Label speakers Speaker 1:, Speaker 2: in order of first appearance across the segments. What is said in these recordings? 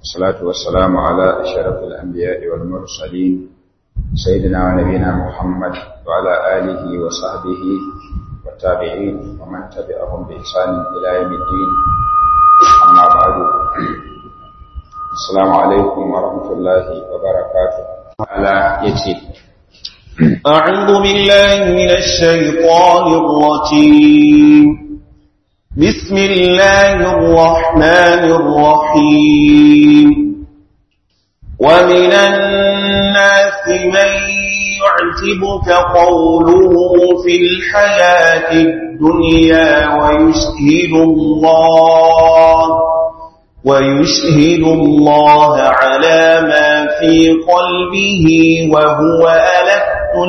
Speaker 1: الصلاة والسلام على أشرف الأنبياء والمرسلين سيدنا ونبينا محمد وعلى آله وصحبه والتابعين ومن تبعهم بإحسان إلى يوم الدين أما بعد السلام عليكم ورحمة الله وبركاته على يتي
Speaker 2: أعوذ بالله من الشيطان الرجيم بسم الله الرحمن الرحيم ومن الناس من يعجبك قوله في الحياة الدنيا ويشهد الله ويشهد الله على ما في قلبه وهو ألد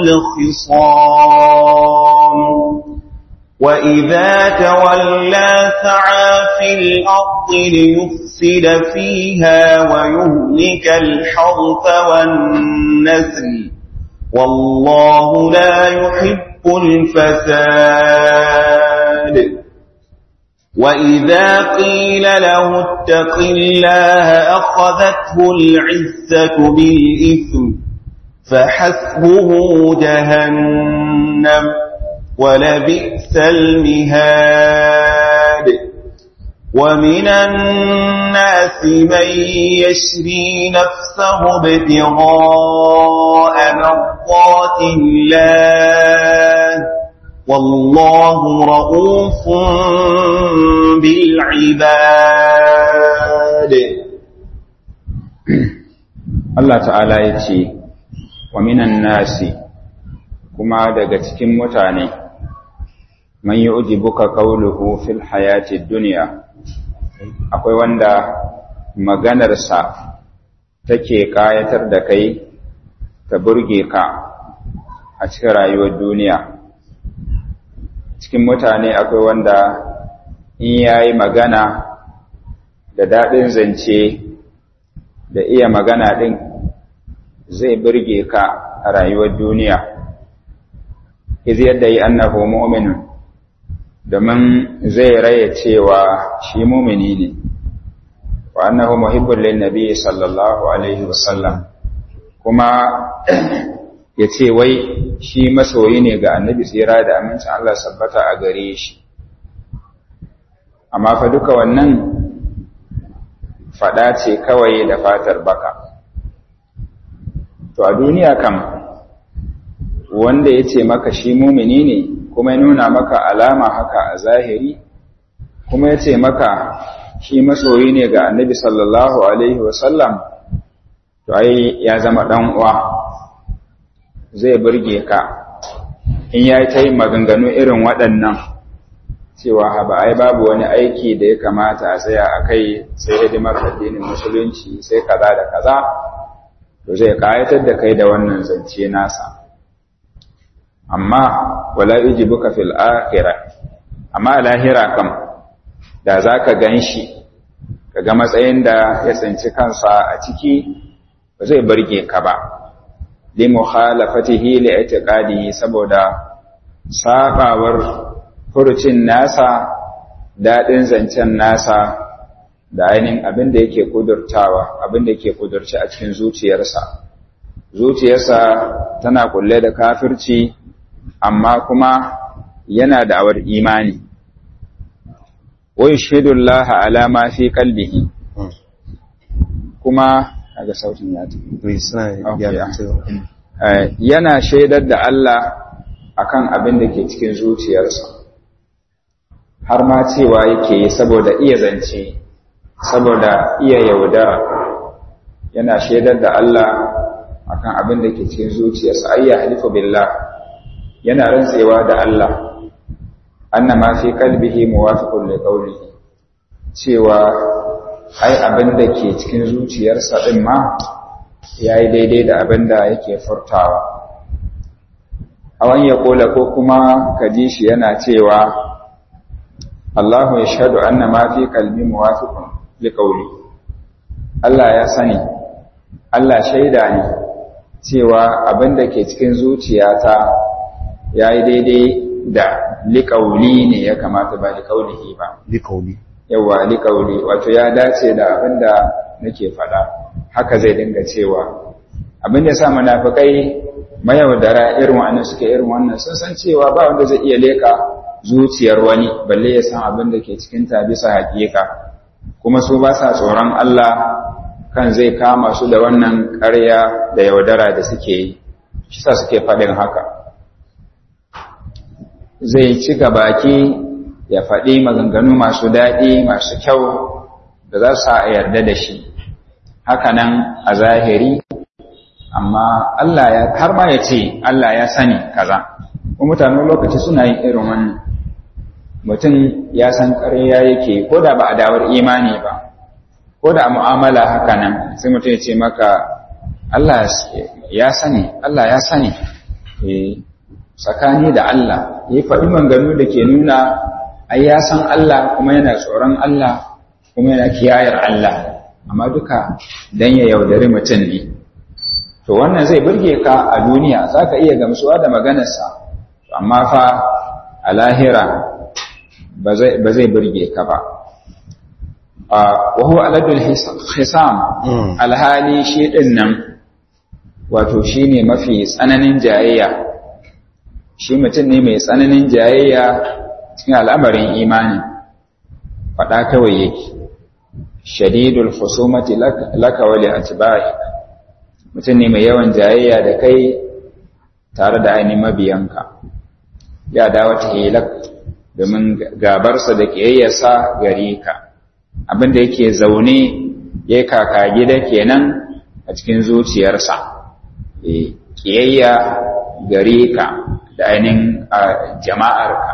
Speaker 2: الخصام وإذا تولى سعى في الأرض ليفسد فيها ويهلك الحرث والنسل والله لا يحب الفساد وإذا قيل له اتق الله أخذته العزة بالإثم فحسبه جهنم ولبئس المهاد ومن الناس من يشري نفسه ابتغاء مرضات الله والله رؤوف بالعباد
Speaker 1: Allah ta'ala ya ce wa minan nasi kuma daga cikin mutane man yu'jibuka qawluhu fil hayati dunya akwai wanda maganarsa take kayatar da kai ta burge ka a cikin rayuwar duniya cikin mutane akwai wanda in yayi magana da daɗin zance da iya magana ɗin zai burge ka a rayuwar duniya iz yadda yi annahu mu'minun domin zai raya cewa shi mumini ne wa annahu muhibbun lin nabi sallallahu alaihi wasallam kuma ya ce wai shi masoyi ne ga annabi tsira da amincin Allah sabbata a gare shi amma fa duka wannan fada ce kawai da fatar baka to a duniya kam wanda ya ce maka shi mumini ne kuma ya nuna maka alama haka a zahiri kuma ya ce maka shi masoyi ne ga annabi sallallahu alaihi wasallam to ai ya zama dan uwa zai burge ka in ya ta yi maganganu irin waɗannan cewa haba ai babu wani aiki da ya kamata a tsaya a kai sai hidimar addinin musulunci sai kaza da kaza to zai kayatar da kai da wannan zance nasa amma wala yujibuka fil akhirah amma lahira kam da zaka ganshi kaga matsayin da ya tsinci kansa a ciki ba zai burge ka ba li mukhalafatihi li i'tiqadihi saboda sabawar furucin nasa dadin zancen nasa da ainihin abin da yake kudurtawa abin da yake kudurci a cikin zuciyarsa zuciyarsa tana kulle da kafirci amma kuma yana da awar imani wai shaidullah ala ma fi qalbihi kuma daga sautin ya yana shaidar da Allah akan abin da ke cikin zuciyarsa har ma cewa yake saboda iya zance saboda iya yaudara yana shaidar da Allah akan abin da ke cikin zuciyarsa ayya halifu billah yana rantsewa da Allah anna ma fi qalbihi muwafiqun li qawlihi cewa ai abin da ke cikin zuciyarsa din ma yayi daidai da abin da yake furtawa awan ya kola ko kuma kaji shi yana cewa Allahu yashhadu anna ma fi qalbi muwafiqun li qawli Allah ya sani Allah shaida ne cewa abin da ke cikin zuciyata ya yi daidai da liƙauli ne ya kamata ba liƙaulihi ba
Speaker 2: liƙauli
Speaker 1: yawa liƙauli wato ya dace da abin da nake faɗa haka zai dinga cewa abin da sa munafikai mayaudara irin wannan suke irin wannan sun san cewa ba wanda zai iya leka zuciyar wani balle ya san abin da ke cikin ta bisa hakika kuma su ba sa tsoron Allah kan zai kama su da wannan ƙarya da yaudara da suke yi shi sa suke faɗin haka zai ci baki ya faɗi maganganu masu daɗi masu kyau da za su a yarda da shi hakanan a zahiri amma Allah ya har ma ya ce Allah ya sani kaza kuma mutanen lokaci suna yin irin wannan mutum ya san ƙarya yake ko da ba a dawar imani ba ko da a mu'amala hakanan sai mutum ya ce maka Allah ya sani Allah ya sani tsakani da Allah ya faɗi manganu da ke nuna ai ya san Allah kuma yana tsoron Allah kuma yana kiyayar Allah amma duka dan ya yaudari mutum ne to wannan zai burge ka a duniya za ka iya gamsuwa da maganarsa amma fa a lahira ba zai burge ka ba wa huwa aladul hisam alhali shi din nan wato shi ne mafi tsananin jayayya shi mutum ne mai tsananin jayayya cikin al'amarin imani faɗa kawai yake shadidul husumati laka wali atba'i mutum ne mai yawan jayayya da kai tare da ainihin mabiyanka ya dawo ta hilak domin gabarsa da ƙiyayyarsa gare ka abinda yake zaune ya kaka gida kenan a cikin zuciyarsa ƙiyayya gare ka da ainihin jama'arka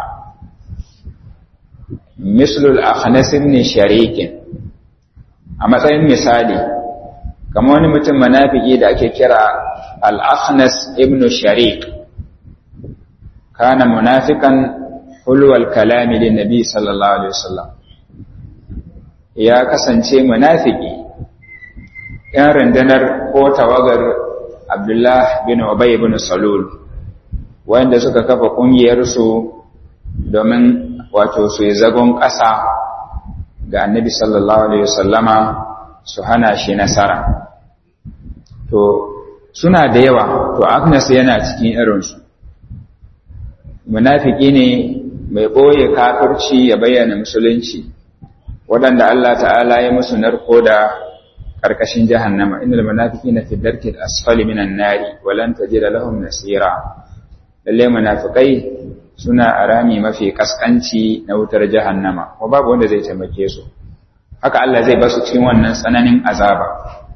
Speaker 1: mislul akhnas ibn sharikin a matsayin misali kamar wani mutum manafiki da ake kira al-akhnas ibn sharik kana munafikan hulwal kalami lin nabi sallallahu alaihi wasallam ya kasance munafiki yan rundunar ko tawagar abdullah bin ubay ibn salul wanda suka kafa kungiyar su domin wato su yi zagon ƙasa ga annabi sallallahu alaihi wasallama su hana shi nasara to suna da yawa to agnes yana cikin irinsu munafiki ne mai ɓoye kafirci ya bayyana musulunci waɗanda Allah ta'ala ya musu narko da ƙarƙashin jahannama inda munafiki na fi darkin asfali minan nari walan tajida lahum nasira lalle munafikai suna a rami mafi kaskanci na wutar jahannama ko babu wanda zai taimake su haka Allah zai basu cikin wannan tsananin azaba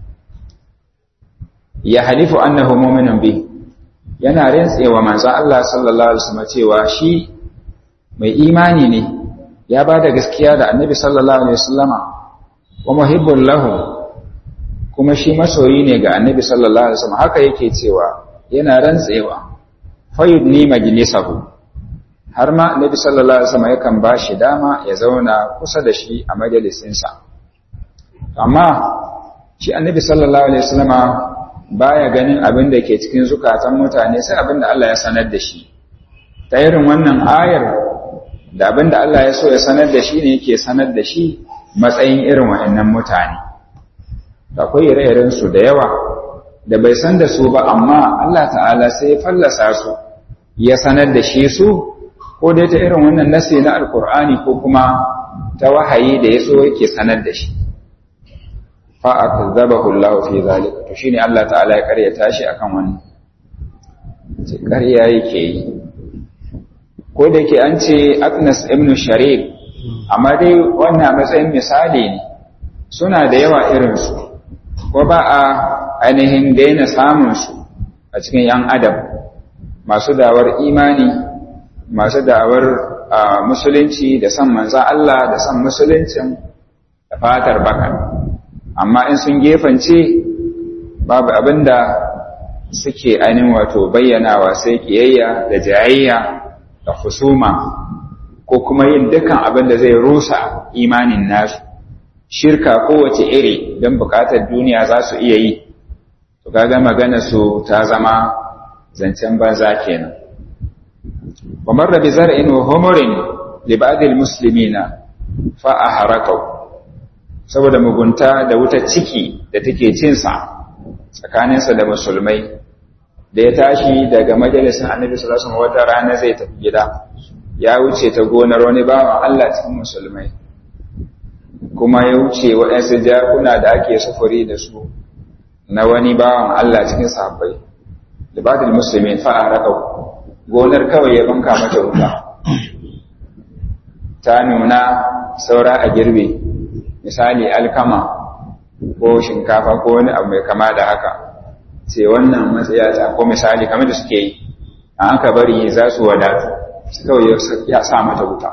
Speaker 1: ya halifu annahu mu'minun bi yana rantsewa manzon Allah sallallahu alaihi wasallam cewa shi mai imani ne ya bada gaskiya da annabi sallallahu alaihi wasallama wa muhibbul lahu kuma shi masoyi ne ga annabi sallallahu alaihi wasallam haka yake cewa yana rantsewa fayudni majlisahu har ma Nabi sallallahu alaihi wasallam yakan ba shi dama ya zauna kusa da shi a majalisinsa amma shi Annabi sallallahu alaihi wasallama baya ganin abin da ke cikin zukatan mutane sai abin da Allah ya sanar da shi ta irin wannan ayar da abin da Allah ya so ya sanar da shi ne yake sanar da shi matsayin irin wa'annan mutane akwai ire-iren su da yawa da bai san da su ba amma Allah ta'ala sai ya fallasa su ya sanar da shi su ko dai ta irin wannan nasi na alkur'ani ko kuma ta wahayi da ya so yake sanar da shi fa akzabahu Allah fi zalika to shine Allah ta'ala ya karyata shi akan wannan ce karya yake yi ko da yake an ce Agnes ibn Sharik amma dai wannan matsayin misali ne suna da yawa irin su ko ba a ainihin daina samun su a cikin yan adam masu dawar imani masu da'awar musulunci da san manzan Allah da san musuluncin da fatar baka amma in sun gefance babu abinda suke ainihin wato bayyanawa sai kiyayya da jayayya da husuma ko kuma yin dukan abin da zai rusa imanin nasu shirka kowace iri don bukatar duniya za su iya yi to kaga magana su ta zama zancen banza kenan ومر بزرع وهمر لبعض المسلمين فأحرقوا saboda mugunta da wutar ciki da take cinsa tsakaninsa da musulmai da ya tashi daga majalisar annabi sallallahu alaihi wata rana zai tafi gida ya wuce ta gonar wani bawan Allah cikin musulmai kuma ya wuce waɗansu jakuna da ake sufuri da su na wani bawan Allah cikin sahabbai da ba da musulmi fa'a raka gonar kawai ya banka mata wuta ta nuna saura a girbe misali alkama ko shinkafa ko wani abu mai kama da haka sai wannan matsaya ta ko misali kamar da suke yi a aka bari za su wadatu su kawai ya sa mata wuta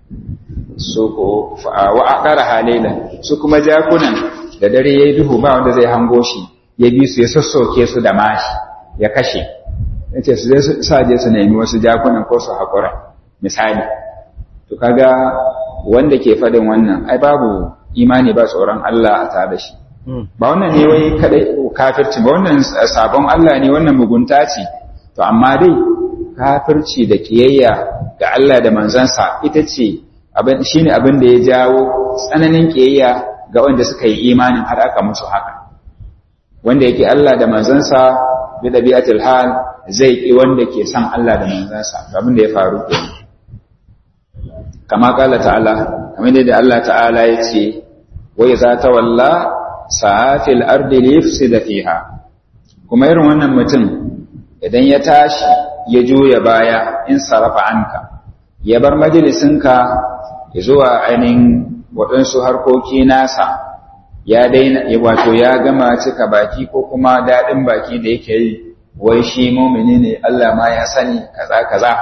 Speaker 1: su ko wa akara halilan su kuma jakunan da dare yayi duhu ba wanda zai hango shi ya bi su ya sassoke su da mashi ya kashe yace su zai sa je su nemi wasu jakunan ko su hakura misali to kaga wanda ke fadin wannan ai babu imani ba tsoron Allah a tare da shi ba wannan ne wai kadai kafirci ba wannan sabon Allah ne wannan mugunta ce to amma dai kafirci da kiyayya ga Allah da manzansa ita ce abin shine abin da ya jawo tsananin kiyayya ga wanda suka yi imanin har aka musu haka wanda yake Allah da manzansa bi dabi'atul hal zai ki wanda ke san Allah da manzansa abin da ya faru kenan kama kala ta'ala kamar da Allah ta'ala ya ce wa iza tawalla sa'afil ardi liyufsida fiha kuma irin wannan mutum idan ya tashi ya juya baya in sarafa anka ya bar majalisinka zuwa ainihin waɗansu harkoki nasa ya daina wato ya gama cika baki ko kuma daɗin baki da yake yi wai shi mumini ne Allah ma ya sani kaza kaza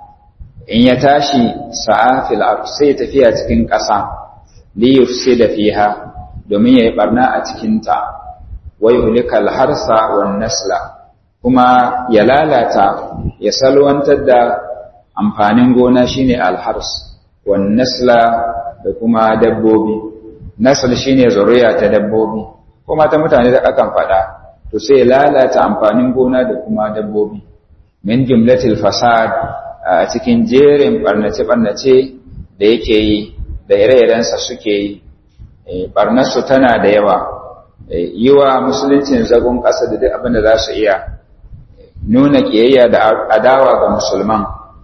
Speaker 1: in ya tashi sa'afil ard sai tafiya cikin ƙasa li yufsida fiha domin yayi barna a cikin ta wa yuhlikal harsa wan nasla kuma ya lalata ya salwantar da amfanin gona shine alhars wan nasla da kuma dabbobi nasl shine zuriya ta dabbobi kuma ta mutane da akan faɗa to sai lalata amfanin gona da kuma dabbobi min jumlatil fasad a cikin jerin barnace-barnace da yake yi da ire-irensa suke yi barnarsu tana da yawa yi wa musuluncin zagon ƙasa da duk abin da za su iya nuna ƙiyayya da adawa ga musulman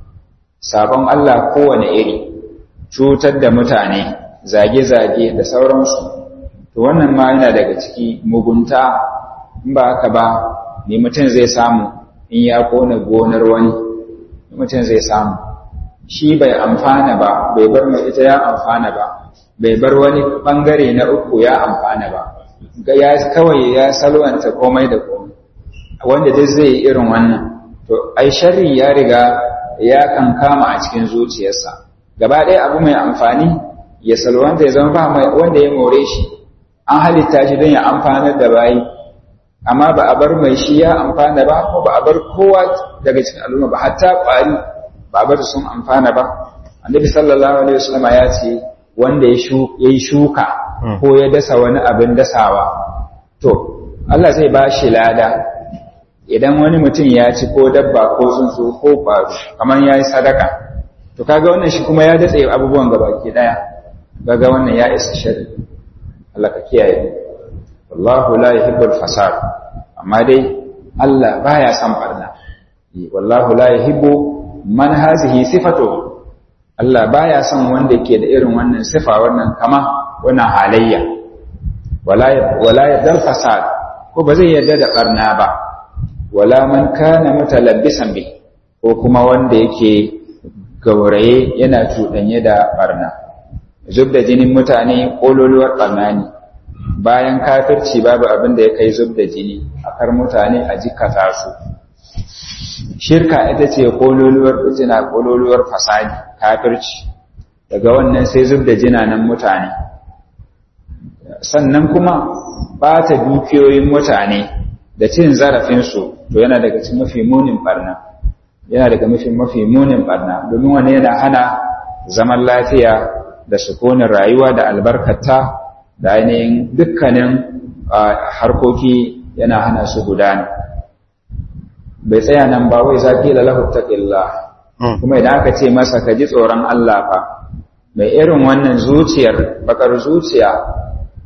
Speaker 1: sabon Allah kowane iri cutar da mutane zage-zage da sauransu to wannan ma yana daga ciki mugunta in ba haka ba ne mutum zai samu in ya kona gonar wani mutum zai samu shi bai amfana ba bai bar mai ita ya amfana ba bai bar wani bangare na uku ya amfana ba ya kawai ya salwanta komai da komai wanda duk zai yi irin wannan to ai sharri ya riga ya kan kama a cikin zuciyarsa gaba ɗaya abu mai amfani ya salwanta ya zama ba mai wanda ya more shi an halitta shi don ya amfanar da bayi amma ba a bar mai shi ya amfana ba ko ba a bar kowa daga cikin al'umma ba hatta ƙwari ba a bar sun amfana ba annabi sallallahu alaihi wasallam ya ce wanda ya yi shuka ko ya dasa wani abin dasawa to Allah zai ba shi lada idan wani mutum ya ci ko dabba ko tsuntsu ko ƙwaro kamar ya yi sadaka to kaga wannan shi kuma ya datse abubuwan gabaki daya kaga wannan ya isa shari Allah ka kiyaye wallahu la yuhibbul fasad amma dai Allah baya son barna wallahu la yuhibbu man hazihi sifatu Allah baya son wanda ke da irin wannan sifa wannan kama wannan halayya wala wala yadal fasad ko ba zai yarda da barna ba wala man kana mutalabbisan bi ko kuma wanda yake gauraye yana cuɗanye da barna zub da jinin mutane ƙololuwar barna ne bayan kafirci babu abin da ya kai zub da jini a kar mutane a jikata su shirka ita ce kololuwar fitina kololuwar fasadi kafirci daga wannan sai zub da jinanan mutane sannan kuma bata dukiyoyin mutane da cin zarafinsu to yana daga cikin mafi munin barna yana daga mafi mafi munin barna domin wani yana hana zaman lafiya da sukunin rayuwa da albarkata da ainihin dukkanin harkoki yana hana su gudana bai tsaya nan ba wai za ƙila lahu taqillah kuma idan aka ce masa ka ji tsoron Allah fa mai irin wannan zuciyar bakar zuciya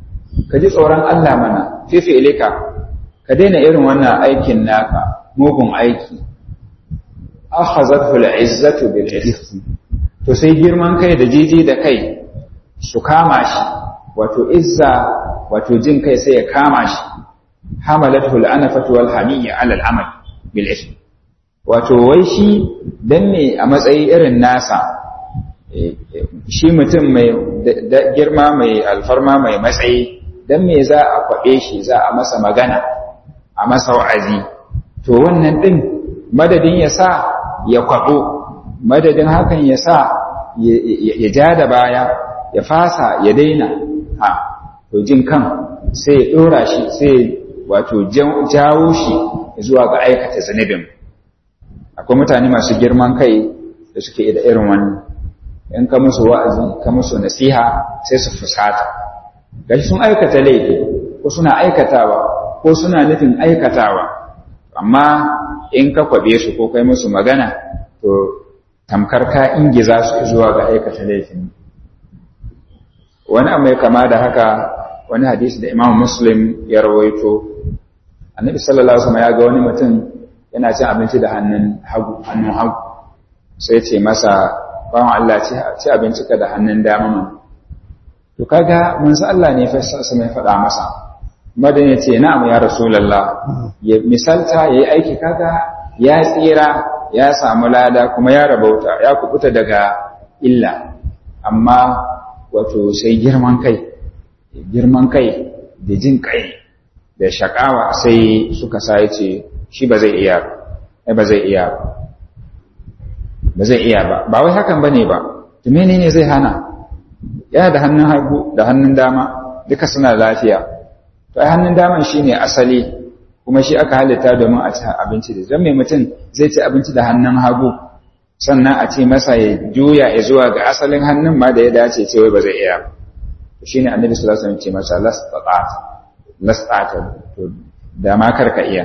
Speaker 1: ka ji tsoron Allah mana fifi ilika ka daina irin wannan aikin naka mugun aiki akhazathu al'izzatu bil ism to sai girman kai da jiji da kai su kama shi wato izza wato jin kai sai ya kama shi hamalathu al'anafatu wal hamiyya ala al'amal bil ism wato wai shi dan ne a matsayi irin nasa shi mutum mai girma mai alfarma mai matsayi dan me za a kwaɓe shi za a masa magana a masa wa'azi to wannan ɗin madadin ya sa ya kwaɓo madadin hakan ya sa ya ja da baya ya fasa ya daina ha to jin kan sai ya ɗora shi sai wato jawo shi zuwa ga aikata zunubin akwai mutane masu girman kai da suke da irin wannan in ka musu wa'azi ka musu nasiha sai su fusata gashi sun aikata laifi ko suna aikatawa ko suna nufin aikatawa amma in ka kwabe su ko kai musu magana to tamkar ka ingiza su zuwa ga aikata laifin wani mai kama da haka wani hadisi da imam muslim ya rawaito annabi sallallahu alaihi wasallam ya ga wani mutum yana cin abinci da hannun hagu hannun hagu sai ce masa bawan Allah ci abinci ka da hannun dama man to kaga manzo Allah ne fa mai faɗa masa madan ya ce na'am ya rasulullah ya misalta yayi aiki kaga ya tsira ya samu lada kuma ya rabauta ya kubuta daga illa amma wato sai girman kai girman kai da jin kai da shakawa sai suka sa ce shi ba zai iya ba ba zai iya ba zai iya ba ba wai hakan bane ba to menene zai hana yana da hannun hagu da hannun dama duka suna lafiya to ai hannun daman shine asali kuma shi aka halitta domin a ci abinci da zan mai mutum zai ci abinci da hannun hagu sannan a ce masa ya juya ya zuwa ga asalin hannun ma da ya dace ce wai ba zai iya to shine annabi sallallahu alaihi wasallam ce masa lastata lastata to da ma karka iya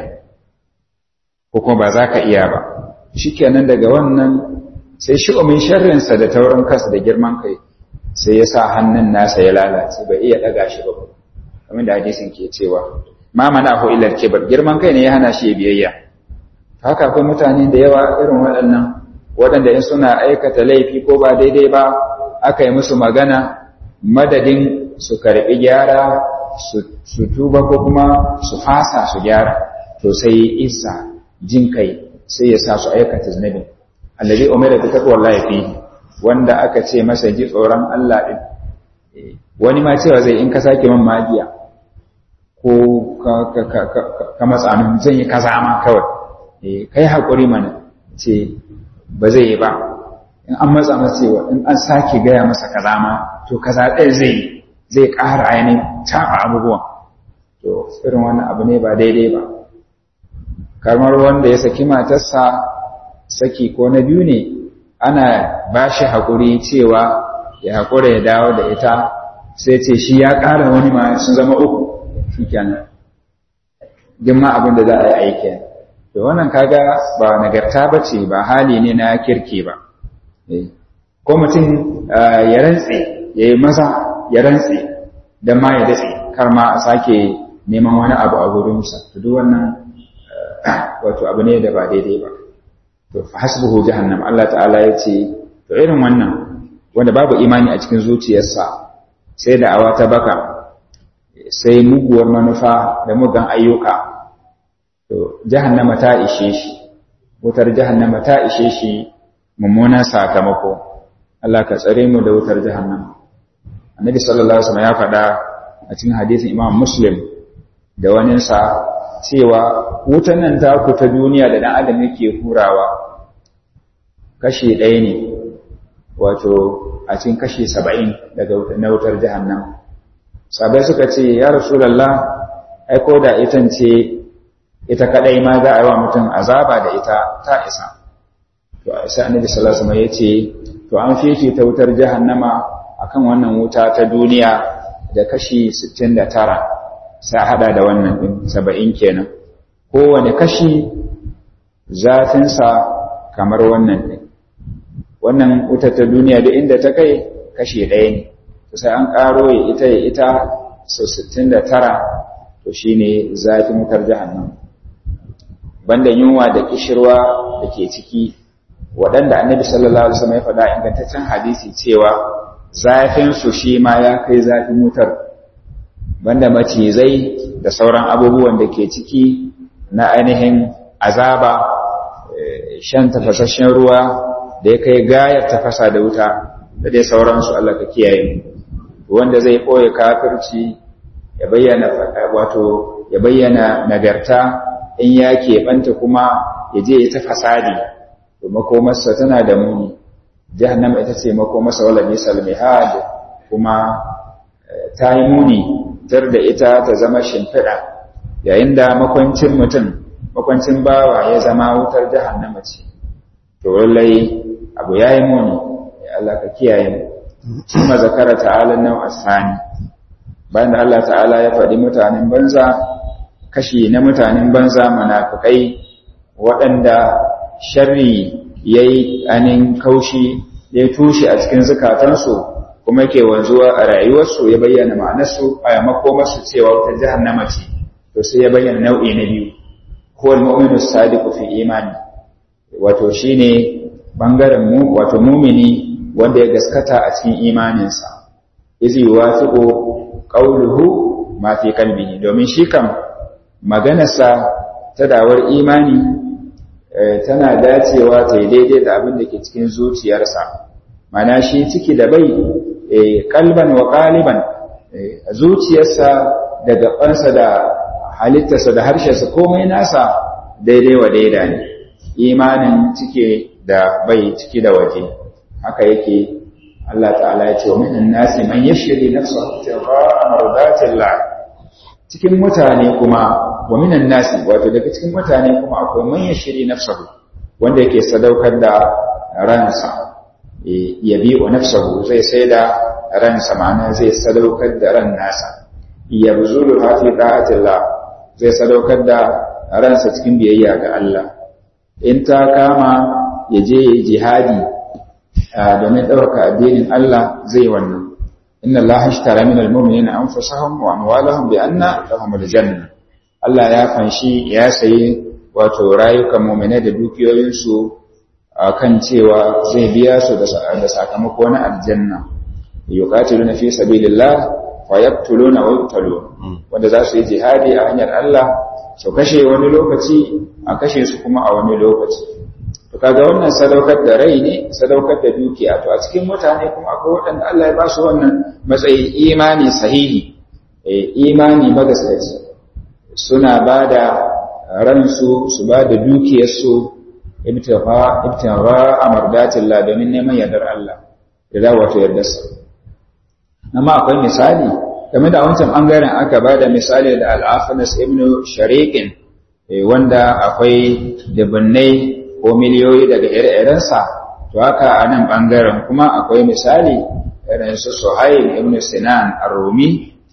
Speaker 1: ko kuma ba za ka iya ba shikenan daga wannan sai shi umin sharrinsa da taurin kansa da girman kai sai ya sa hannun nasa ya lalace bai iya daga shi ba kamar da hadisin ke cewa ma mana ho illar kibar girman kai ne ya hana shi biyayya haka akwai mutane da yawa irin waɗannan waɗanda in suna aikata laifi ko ba daidai ba aka yi musu magana madadin su karɓi gyara su tuba ko kuma su fasa su gyara to sai isa jin kai sai ya sa su aikata zunubin allazi umira bi taqwallahi fi wanda aka ce masa ji tsoron Allah din wani ma cewa zai in ka sake man magiya ko ka matsa min zan yi kaza ma kawai kai hakuri mana ce ba zai yi ba in an matsa masa cewa in an sake gaya masa kaza ma to kaza ɗaya zai yi zai ƙara ainihin taɓa abubuwan to irin wannan abu ne ba daidai ba kamar wanda ya saki matarsa saki ko na biyu ne ana ba shi haƙuri cewa ya haƙura ya dawo da ita sai ce shi ya ƙara wani ma sun zama uku shi kenan duk ma abin da za a yi aiki to wannan kaga ba nagarta ba ce ba hali ne na kirki ba ko mutum ya rantse ya yi maza ya rantse don ma ya datse kar ma a sake neman wani abu a gurinsa to duk wannan wato abu ne da ba daidai ba to fa hasbuhu jahannam Allah ta'ala ya ce to irin wannan wanda babu imani a cikin zuciyarsa sai da awa ta baka sai muguwar manufa da mugan ayyuka to jahannama ta ishe shi wutar jahannama ta ishe shi mummunan sakamako Allah ka tsare mu da wutar jahannama annabi sallallahu alaihi wasallam ya faɗa a cikin hadisin imam muslim da waninsa cewa wutan nan ta ku ta duniya da dan adam yake hurawa kashi ɗaya ne wato a cikin kashi saba'in daga na wutar jahannam sabai suka ce ya rasulallah ai ko da itan ce ita kadai ma za a yi wa mutum azaba da ita ta isa to sai annabi sallallahu alaihi wasallam ya ce to an fifita wutar jahannama akan wannan wuta ta duniya da kashi 69 sai hada da wannan din 70 kenan kowane kashi zafinsa kamar wannan din wannan wuta ta duniya da inda ta kai kashi ɗaya ne sai an ƙaro ya ita ya ita sau 69 to shine zafin wutar jahannam banda yunwa da kishirwa da ke ciki waɗanda annabi sallallahu alaihi wasallam ya faɗa ingantaccen hadisi cewa zafin su shi ma ya kai zafin wutar banda macizai da sauran abubuwan da ke ciki na ainihin azaba shan tafasasshen ruwa da ya kai gayar tafasa da wuta da dai sauransu Allah ka kiyaye wanda zai ɓoye kafirci ya bayyana wato ya bayyana nagarta in ya keɓanta kuma ya je ya ta fasadi to makomarsa tana da muni jahannama ita ce makomarsa wala misal mihad kuma ta yi muni tar da ita ta zama shimfiɗa yayin da makwancin mutum makwancin bawa ya zama wutar jahannama ce to lallai abu ya yi muni ya Allah ka kiyaye mu kuma zakara ta'ala nau asani bayan da Allah ta'ala ya faɗi mutanen banza kashi na mutanen banza munafikai waɗanda sharri yayi anin kaushi ya tushe a cikin zukatansu kuma yake wanzuwa a rayuwarsu ya bayyana ma'anarsu a makomarsu cewa wata jahannama ce to sai ya bayyana nau'i na biyu ko al-mu'minu sadiqu fi imani wato shine bangaren mu wato mumini wanda ya gaskata a cikin imaninsa izi wafiqu qawluhu ma fi qalbihi domin shi kam maganarsa ta dawar imani tana dacewa ta yi daidai da abin da ke cikin zuciyarsa mana shi ciki da bai kalban wa ƙaliban zuciyarsa da gabansa da halittarsa da harshensa komai nasa daidai wa daida ne imanin cike da bai ciki da waje haka yake Allah ta'ala ya ce wa minan nasi man yashri nafsahu tira'a mardatillah cikin mutane kuma wa minan nasi wato daga cikin mutane kuma akwai man yashri nafsahu wanda yake sadaukar da ransa ya bi wa nafsahu zai sai da ransa ma'ana zai sadaukar da ran nasa ya buzulu hafi da'atillah zai sadaukar da ransa cikin biyayya ga Allah in ta kama ya je ya jihadi domin ɗauka addinin Allah zai wannan inna Allah ashtara min almu'minina anfusahum wa amwalahum bi anna lahum aljanna Allah ya fanshi ya sayi wato rayukan mu'minai da dukiyoyinsu kan cewa zai biya su da sakamako na aljanna yuqatiluna fi sabilillah fa yaqtuluna wa yuqtalun wanda za su yi jihadi a hanyar Allah su kashe wani lokaci a kashe su kuma a wani lokaci to kaga wannan sadaukar da rai ne sadaukar da dukiya to a cikin mutane kuma akwai waɗanda Allah ya ba su wannan matsayi imani sahihi eh imani magaskaci suna ba da ransu su ba da dukiyarsu ibtira amardatillah domin neman yardar Allah da za wato yardarsa amma akwai misali game da wancan bangaren aka ba da misali da al'afinas ibn shariqin wanda akwai dubunnai ko miliyoyi daga ire-irensa to haka a nan bangaren kuma akwai misali irin su suhail ibn sinan ar-rumi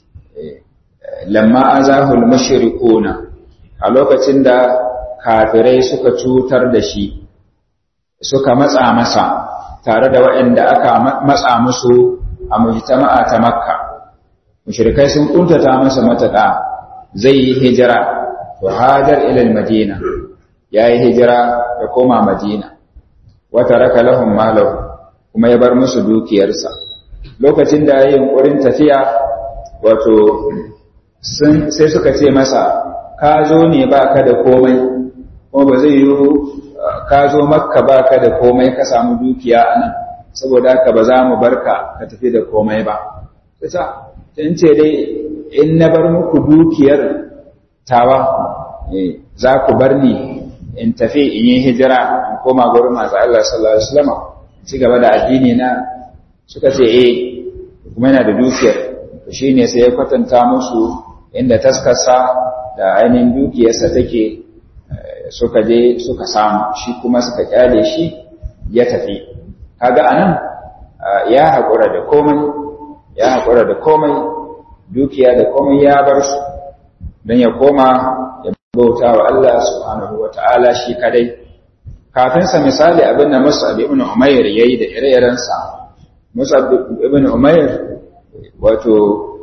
Speaker 1: lamma azahul mushrikuna a lokacin da kafirai suka cutar da shi suka matsa masa tare da waɗanda aka matsa musu a mujtama'a ta makka mushrikai sun kuntata masa matuƙa zai yi hijira to hajar ila madina yayi hijira ya koma madina wata raka lahum malahu kuma ya bar musu dukiyarsa lokacin da yayin ƙurin tafiya wato sai suka ce masa ka zo ne baka da komai kuma ba zai yi ka zo makka baka da komai ka samu dukiya a nan saboda haka ba za mu barka ka tafi da komai ba ta in ce dai in na bar muku dukiyar tawa za ku bar ni in tafi in yi hijira in koma gurin masu Allah sallallahu alaihi wasallam ci gaba da addini na suka ce eh kuma yana da dukiyar shine sai ya kwatanta musu inda taskarsa da ainihin dukiyarsa take suka je suka samu shi kuma suka kyale shi ya tafi kaga anan ya haƙura da komai ya haƙura da komai dukiya da komai ya bar su don ya koma ya bauta wa Allah subhanahu wa ta'ala shi kadai kafin sa misali abin da Mus'ab ibn Umair yayi da ire-irensa Mus'ab ibn Umair wato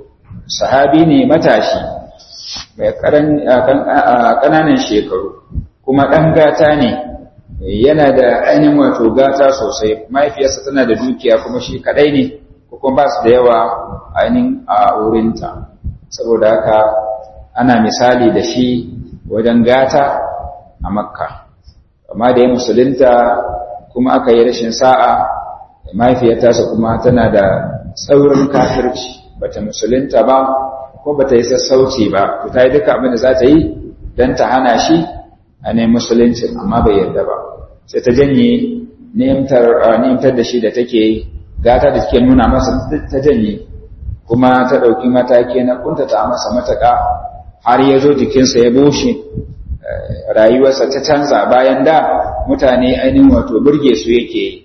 Speaker 1: sahabi ne matashi mai ƙananan shekaru kuma ɗan gata ne yana da ainihin wato gata sosai mahaifiyarsa tana da dukiya kuma shi kaɗai ne kuma ba su da yawa ainihin a wurinta saboda haka ana misali da shi wajen gata a makka amma da ya musulunta kuma aka yi rashin sa'a mahaifiyarta kuma tana da tsaurin kafirci bata musulunta ba ko bata yi sassauci ba ta yi duka abin da za ta yi don ta hana shi a ne musulunci amma bai yarda ba sai ta janye nemtar da shi da take gata da take nuna masa ta janye kuma ta ɗauki mataki na kuntata masa mataka har ya zo jikinsa ya bushe rayuwarsa ta canza bayan da mutane ainihin wato burge su yake yi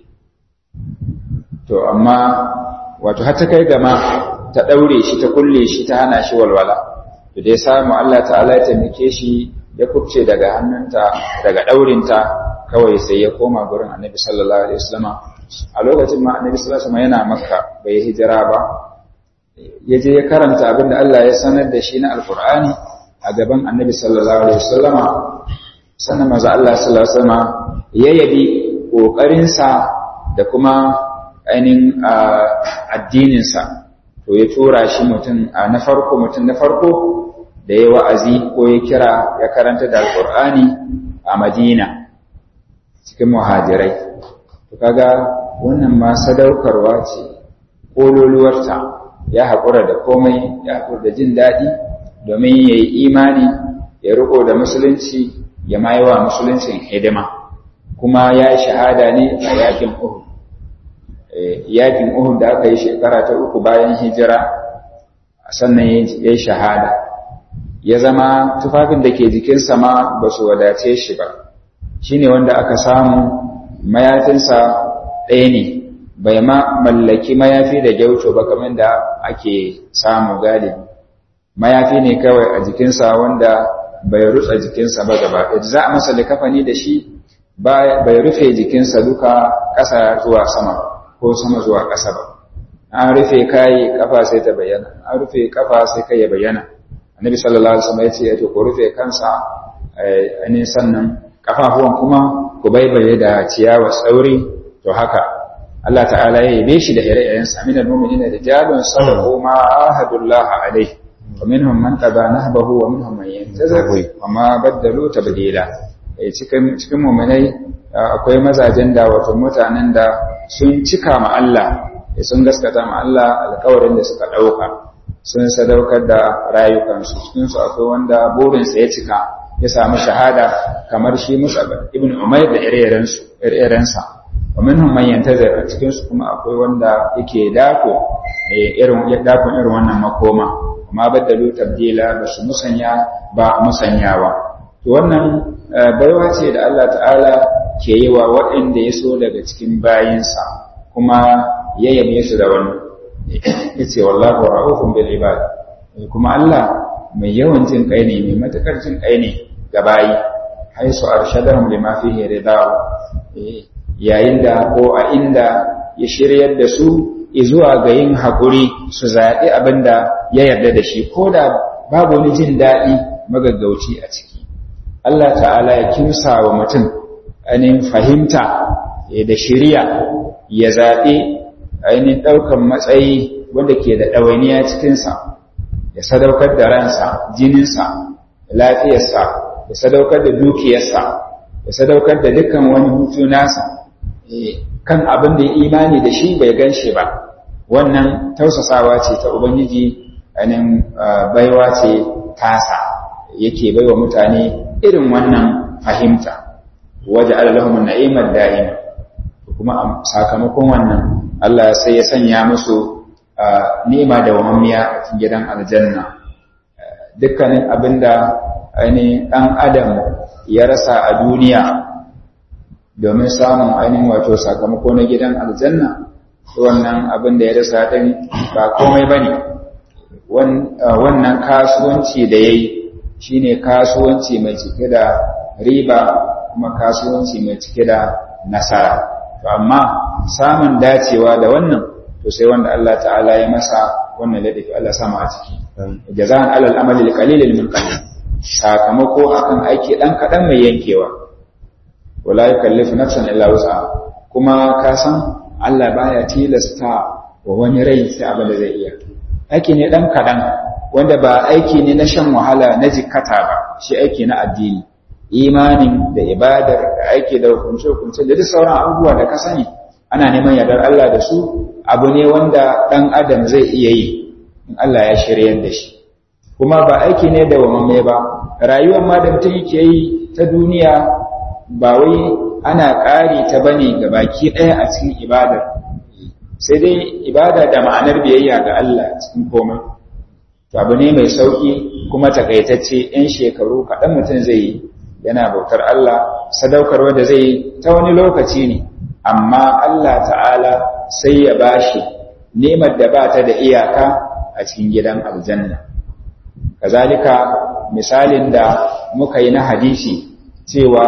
Speaker 1: to amma wato har ta kai gama ta ɗaure shi ta kulle shi ta hana shi walwala da dai samu Allah ta'ala ya taimake shi ya kubce daga hannunta daga ɗaurinta kawai sai ya koma gurin annabi sallallahu alaihi wasallama a lokacin ma annabi sallallahu alaihi wasallama yana makka bai hijira ba ya je ya karanta abin da Allah ya sanar da shi na alkur'ani a gaban annabi sallallahu alaihi wasallama sannan maza Allah sallallahu alaihi wasallama ya yabi ƙoƙarinsa da kuma ainihin addininsa to ya tura shi mutum na farko mutum na farko da ya wa'azi ko ya kira ya karanta da alkur'ani a madina cikin muhajirai to kaga wannan ma sadaukarwa ce ƙololuwarta ya haƙura da komai ya haƙura da jin daɗi domin ya yi imani ya riƙo da musulunci ya ma wa musuluncin hidima kuma ya yi shahada ne a yakin uhud yakin uhud da aka yi shekara ta uku bayan hijira sannan ya yi shahada ya zama tufafin da ke jikinsa ma ba su wadace shi ba shi ne wanda aka samu mayafinsa ɗaya ne bai ma mallaki mayafi da gyauto ba kamar da ake samu galibi mayafi ne kawai a jikinsa wanda bai rutsa jikinsa ba gaba ɗaya za a masa likafani da shi bai rufe jikinsa duka ƙasa zuwa sama ko sama zuwa ƙasa ba an rufe kai kafa sai ta bayyana an rufe kafa sai kai ya bayyana annabi sallallahu alaihi wasallam ya ce to ku rufe kansa ne sannan kafafuwan kuma ku baibaye da ciyawa tsauri to haka Allah ta'ala ya yabe shi da ire-iren sa minal mu'minina rijalun sadaqu ma ahadullah alaihi wa minhum man qada nahbahu wa minhum man yantazir wa ma baddalu tabdila cikin cikin mu'minai akwai mazajen da wato mutanen da sun cika ma Allah sun gaskata ma Allah alƙawarin da suka ɗauka sun sadaukar da rayukansu cikinsu akwai wanda burinsa ya cika ya samu shahada kamar shi Musa ibn Umair da ire-irensa wa minhum man yantazir a cikinsu kuma akwai wanda yake dako irin ya dako irin wannan makoma amma baddalu tabdila ba su musanya ba musanyawa to wannan baiwa ce da Allah ta'ala ke yi wa waɗanda ya so daga cikin bayinsa kuma ya yabe su da wannan ya ce wallahu ra'ufun bil ibad kuma Allah mai yawan jin kai ne mai matakar jin kai ne ga bayi haisu arshadahum lima fihi ridahu yayin da ko a inda ya shiryar da su zuwa ga yin haƙuri su zaɓi abin da ya yarda da shi ko da babu wani jin daɗi magaggauci a ciki Allah ta'ala ya kimsa wa mutum ainihin fahimta da shirya ya zaɓi ainihin ɗaukan matsayi wanda ke da ɗawainiya cikinsa ya sadaukar da ransa jininsa lafiyarsa ya sadaukar da dukiyarsa ya sadaukar da dukkan wani hutu nasa kan abin da ya imani da shi bai gan shi ba wannan tausasawa ce ta ubangiji ainihin baiwa ce tasa yake baiwa mutane irin wannan fahimta waje alalahun na'imar da'ima kuma sakamakon wannan Allah sai ya sanya musu ni'ima da wamammiya a cikin gidan aljanna dukkanin abinda ainihin ɗan adam ya rasa a duniya domin samun ainihin wato sakamako na gidan aljanna wannan abin da ya rasa ɗin ba komai ba ne wannan kasuwanci da ya yi shi ne kasuwanci mai cike da riba kuma kasuwanci mai cike da nasara to amma samun dacewa da wannan to sai wanda Allah ta'ala ya masa wannan ladafi Allah sama a ciki jaza'an alal amali qalilil min qalil sakamako akan aiki dan kadan mai yankewa wala yukallifu nafsan illa wus'aha kuma ka san Allah baya tilasta wa wani rai sai abin da zai iya aiki ne dan kadan wanda ba aiki ne na shan wahala na jikkata ba shi aiki na addini imanin da ibadar da aiki da hukunce hukunce da duk sauran abubuwa da ka sani ana neman yardar Allah da su abu ne wanda dan adam zai iya yi in Allah ya shiryar da shi kuma ba aiki ne da wamamme ba rayuwar ma da mutum yake yi ta duniya ba wai ana ƙari ta bane ga baki ɗaya a cikin ibadar sai dai ibada da ma'anar biyayya ga Allah cikin komai to abu ne mai sauki kuma takaitacce yan shekaru kaɗan mutum zai yi yana bautar Allah sadaukarwa da zai yi ta wani lokaci ne amma Allah ta'ala sai ya bashi nemar da ba ta da iyaka a cikin gidan aljanna kazalika misalin da muka yi na hadisi cewa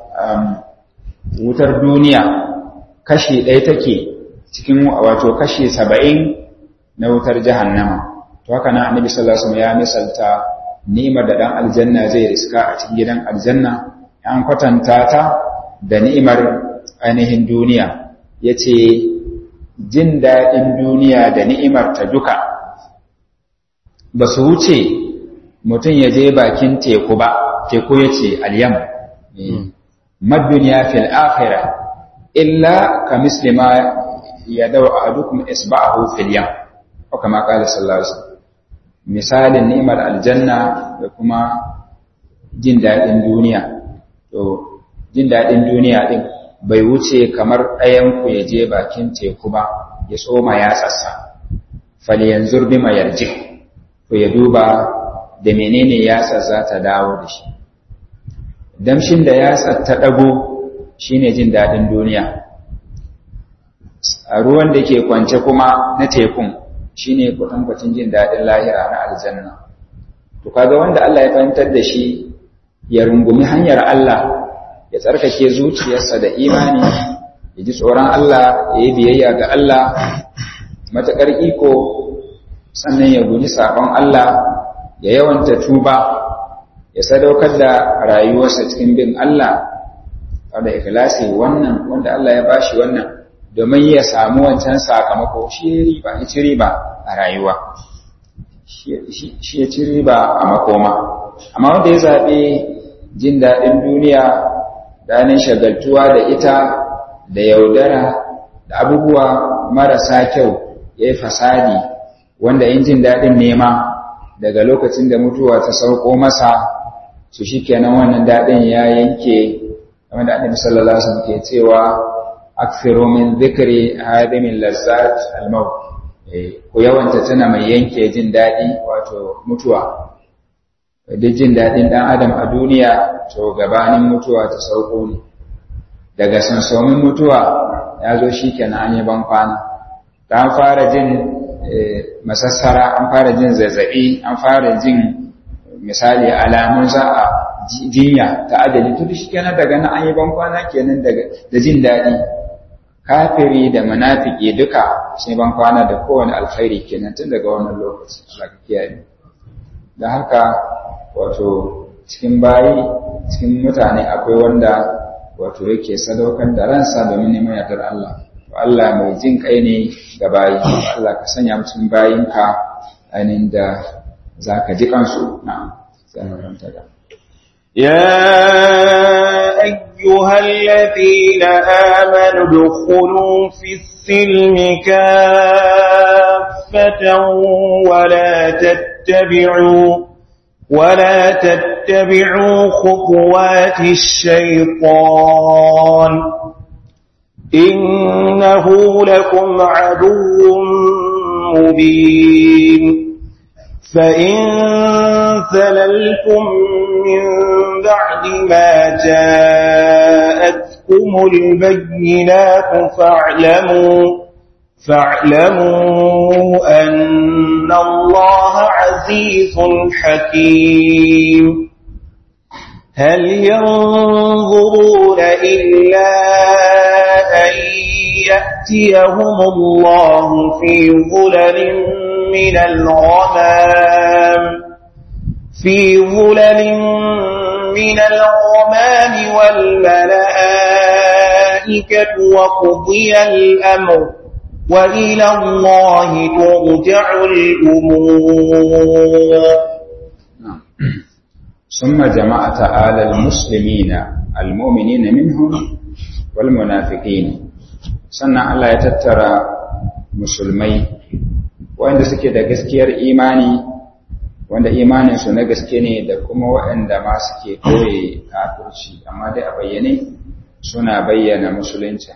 Speaker 1: wutar duniya kashi ɗaya take cikin wato kashi saba'in na wutar jahannama to haka na annabi sallallahu alaihi wasallam ya misalta ni'imar da dan aljanna zai riska a cikin gidan aljanna an kwatanta ta da ni'imar ainihin duniya yace jin daɗin duniya da ni'imar ta duka ba su wuce mutum ya je bakin teku ba teku yace alyam madduniya fil akhirah illa ka mislima ya dau ahadukum isba'ahu fil yam ko kama qala sallallahu alaihi wasallam misalin ni'mar aljanna da kuma jin dadin duniya to jin dadin duniya din bai wuce kamar ɗayan ku ya je bakin teku ba ya tsoma ya tsassa fal yanzur bima yarji to ya duba da menene yatsa za ta dawo da shi damshin da yatsa ta dago shine jin dadin duniya a ruwan da ke kwance kuma na tekun shine kwatankwacin jin daɗin lahira na aljanna to kaga wanda Allah ya fahimtar da shi ya rungumi hanyar Allah ya tsarkake zuciyarsa da imani ya ji tsoron Allah ya yi biyayya ga Allah matuƙar iko sannan ya guji sabon Allah ya yawanta tuba ya sadaukar da rayuwarsa cikin bin Allah da ikhlasi wannan wanda Allah ya bashi wannan domin ya samu wancan sakamako shi ya riba ya ci riba a rayuwa shi ya ci riba a makoma amma wanda ya zaɓe jin daɗin duniya danin shagaltuwa da ita da yaudara da abubuwa marasa kyau ya yi fasadi wanda yin jin daɗin nema daga lokacin da mutuwa ta sauko masa su shi kenan wannan daɗin ya yanke wanda annabi sallallahu alaihi wasallam ke cewa akthiru min dhikri hadimin lazzat al-maut ku yawanta tana mai yanke jin daɗi wato mutuwa duk jin daɗin ɗan adam a duniya to gabanin mutuwa ta sauko ne daga sansomin mutuwa ya zo shi kenan an yi ban kwana an fara jin masassara an fara jin zazzaɓi an fara jin misali alamun za a jinya ta adali tudu shi kenan daga nan an yi ban kwana kenan da jin daɗi kafiri da munafiki duka sai ban kwana da kowane alkhairi kenan tun daga wannan lokaci Allah ka kiyaye da haka wato cikin bayi cikin mutane akwai wanda wato yake sadaukar da ransa domin neman yardar Allah to Allah mai jin kai ne ga bayi Allah ka sanya mu cikin bayinka ainihin da zaka ji kansu na'am sai mu ranta da
Speaker 2: يا أيها الذين آمنوا ادخلوا في السلم كافة ولا تتبعوا ولا تتبعوا خطوات الشيطان إنه لكم عدو مبين فإن ثللتم من بعد ما جاءتكم البينات فاعلموا فاعلموا أن الله عزيز حكيم هل ينظرون إلا أن يأتيهم الله في ظلل من الغمام في ظلل من الغمام والملائكة وقضي الأمر وإلى الله ترجع الأمور
Speaker 1: ثم جمع تعالى المسلمين المؤمنين منهم والمنافقين sannan Allah ya tattara musulmai wanda suke da gaskiyar imani wanda imaninsu na gaske ne da kuma waɗanda ma suke koye kafirci amma dai a bayyane suna bayyana musulunci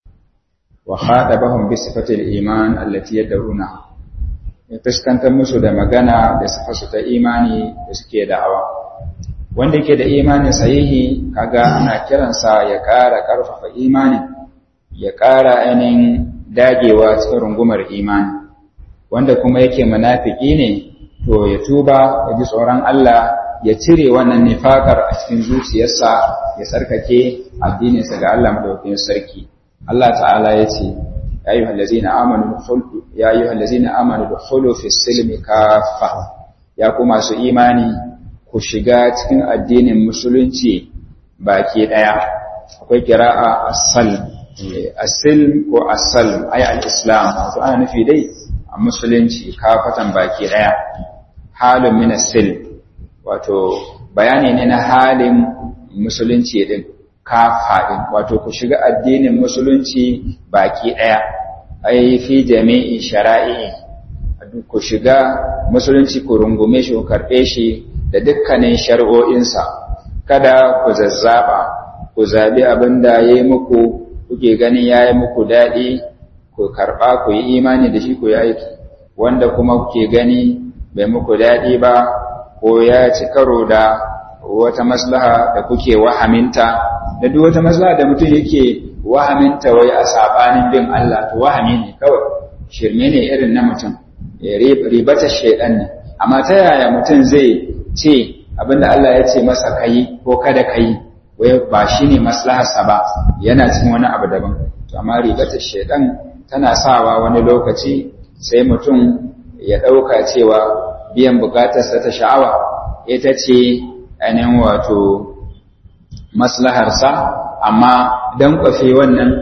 Speaker 1: wa khadabahum bi sifatil iman allati yad'una ya fuskantar musu da magana da sifarsu ta imani da suke da'awa wanda yake da imanin sahihi kaga ana kiransa ya ƙara ƙarfafa imani ya ƙara ainihin dagewa cikin rungumar imani wanda kuma yake munafiki ne to ya tuba ya ji tsoron Allah ya cire wannan nifakar a cikin zuciyarsa ya sarkake addininsa ga Allah madaukakin sarki Allah ta'ala ya ce ya ayyuhal ladzina amanu ya ayyuhal ladzina amanu dukhulu fis silmi kaffa ya ku masu imani ku shiga cikin addinin musulunci baki daya akwai kira'a as-salm as-silm ko as-salm ay al-islam wato ana nufi dai a musulunci kafatan baki daya halin min as-silm wato bayani ne na halin musulunci din kafa din wato ku shiga addinin musulunci baki daya ai fi jami'i shara'i ku shiga musulunci ku rungume shi ku karbe shi da dukkanin shari'o'insa kada ku zazzaba ku zabi abin da ya yi muku kuke ganin ya yi muku daɗi ku karɓa ku yi imani da shi ku yi aiki wanda kuma kuke gani bai muku daɗi ba ko ya ci karo da wata maslaha da kuke wahaminta da duk wata maslaha da mutum yake wahaminta wai a saɓanin bin Allah to wahami ne kawai shirme ne irin na mutum ribata shaidan ne amma ta yaya mutum zai ce abinda Allah ya ce masa kayi ko kada kayi wai ba shi ne maslaharsa ba yana cikin wani abu daban to amma ribatar shaidan tana sawa wani lokaci sai mutum ya ɗauka cewa biyan bukatarsa ta sha'awa ita ce ainihin wato maslaharsa amma don kwafe wannan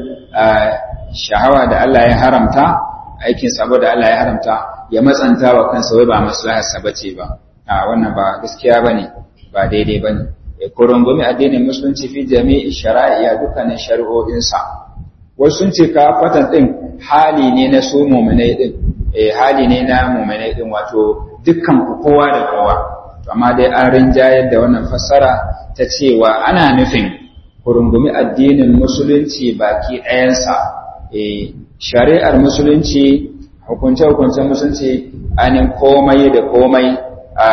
Speaker 1: sha'awa da Allah ya haramta aikin sabo da Allah ya haramta ya matsanta wa kansa wai ba maslaharsa bace ba a wannan ba gaskiya bane ba daidai bane ko rungumi addinin musulunci fi jami'i shara'iya dukkanin shari'o'insa wasu sun ce ka fatan din hali ne na su mu'minai din eh hali ne na mu'minai din wato dukkan ku kowa da kowa to amma dai an rinjayar da wannan fassara ta cewa ana nufin ku rungumi addinin musulunci baki ɗayansa eh shari'ar musulunci hukunce-hukuncen musulunci ainihin komai da komai a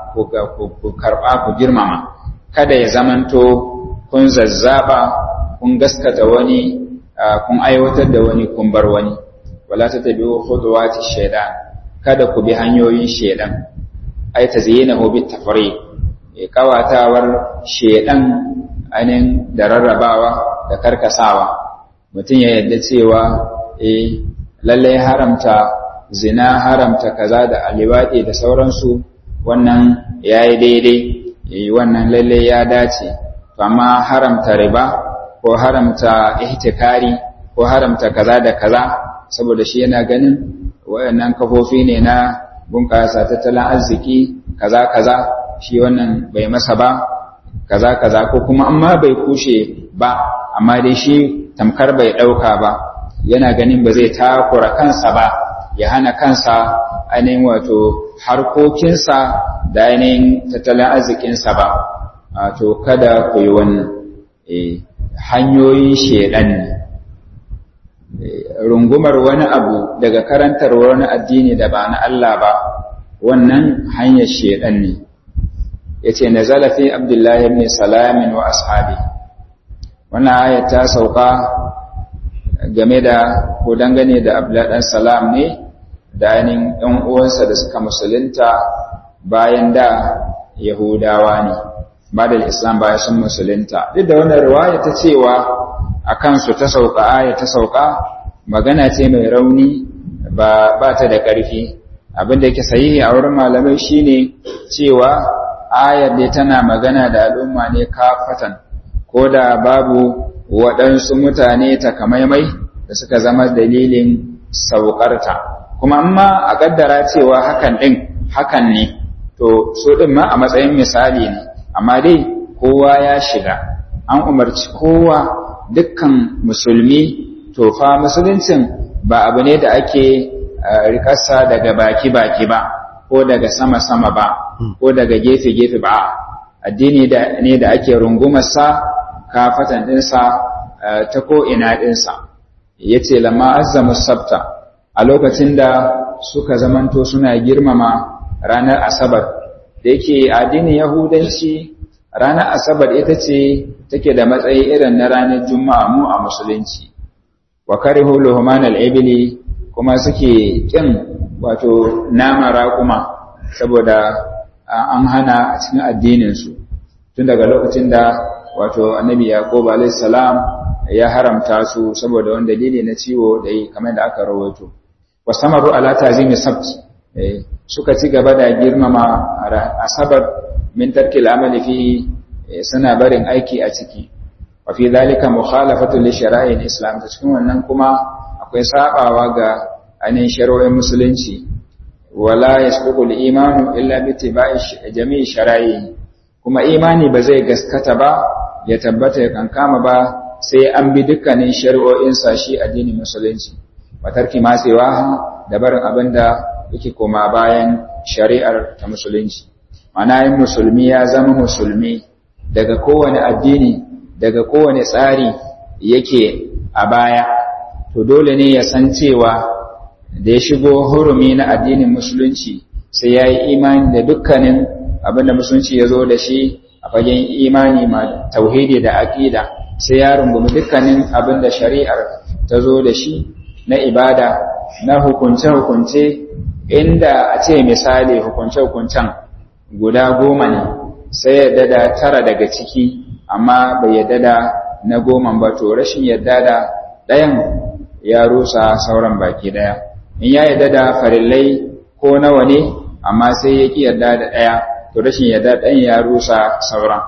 Speaker 1: ku karɓa ku girmama kada ya zamanto kun zazzaba kun gaskata wani kun aiwatar da wani kun bar wani wala ta tabi khudwati shaytan kada ku bi hanyoyin shaytan ai tazyinahu bit tafriq e kawatawar shaytan anin da rarrabawa da karkasawa mutum ya yadda cewa eh lalle haramta zina haramta kaza da aliwadi da sauransu wannan yayi daidai wannan lalle ya dace amma haramta riba ko haramta ihtikari ko haramta kaza da kaza saboda shi yana ganin wayannan kafofi ne na bunƙasa tattalin arziki kaza kaza shi wannan bai masa ba kaza kaza ko kuma amma bai kushe ba amma dai shi tamkar bai ɗauka ba yana ganin ba zai takura kansa ba ya hana kansa ainihin wato harkokinsa da ainihin tattalin arzikinsa ba to kada ku yi wannan hanyoyin shedan ne rungumar wani abu daga karantar wani addini da ba na Allah ba wannan hanyar shedan ne yace nazala fi abdullahi ibn salamin wa ashabi wannan ayat ta sauka game da ko dangane da abdullahi dan salam ne da ainihin ɗan uwansa da suka musulunta bayan da yahudawa ne ba da islam bayan sun musulunta duk da wannan riwaya ta cewa a kansu ta sauka aya ta sauka magana ce mai rauni ba ba ta da ƙarfi abin da yake sahihi a wurin malamai shine cewa ayar da tana magana da al'umma ne kafatan ko da babu waɗansu mutane takamaimai da suka zama dalilin saukarta kuma amma a ƙaddara cewa hakan ɗin hakan ne to so ɗin ma a matsayin misali ne amma dai kowa ya shiga an umarci kowa dukkan musulmi to fa musuluncin ba abu ne da ake rikarsa daga baki-baki ba ko daga sama-sama ba ko daga gefe-gefe ba addini ne da ake rungumarsa kafatan ɗinsa ta ko'ina ɗinsa ya ce lamma azzamu sabta a lokacin da suka zamanto suna girmama ranar asabar da yake addinin yahudanci ranar asabar ita ce take da matsayi irin na ranar juma'a mu a musulunci wa karihu luhman al-ibli kuma suke kin wato nama raƙuma saboda an hana a cikin addinin su tun daga lokacin da wato annabi yaqub alayhi salam ya haramta su saboda wani dalili na ciwo da yi kamar da aka rawaito wasamaru ala tazimi sabt suka ci gaba da girmama asabar min tarkil amali fi suna barin aiki a ciki wa fi dhalika mukhalafatu li shara'il islam ta cikin wannan kuma akwai sabawa ga ainihin shari'o'in musulunci wala yasbuqu al-imanu illa bi ittiba'i jami'i shara'i kuma imani ba zai gaskata ba ya tabbata ya kankama ba sai an bi dukkanin shari'o'in sa shi addinin musulunci wa tarki ma da barin abinda yake koma bayan shari'ar ta musulunci mana yin musulmi ya zama musulmi daga kowane addini daga kowane tsari yake a baya to dole ne ya san cewa da ya shigo hurumi na addinin musulunci sai ya yi imani da dukkanin abinda musulunci ya zo da shi a fagen imani ma tauhidi da aƙida sai ya rungumi dukkanin abinda shari'ar ta zo da shi na ibada na hukunce-hukunce inda a ce misali hukunce-hukuncen guda goma ne sai yadda da tara daga ciki amma bai yadda da na goma ba to rashin yadda da ɗayan ya rusa sauran baki ɗaya in ya yadda da farillai ko nawa ne amma sai ya ƙi yadda da ɗaya to rashin yadda ɗayan ya rusa sauran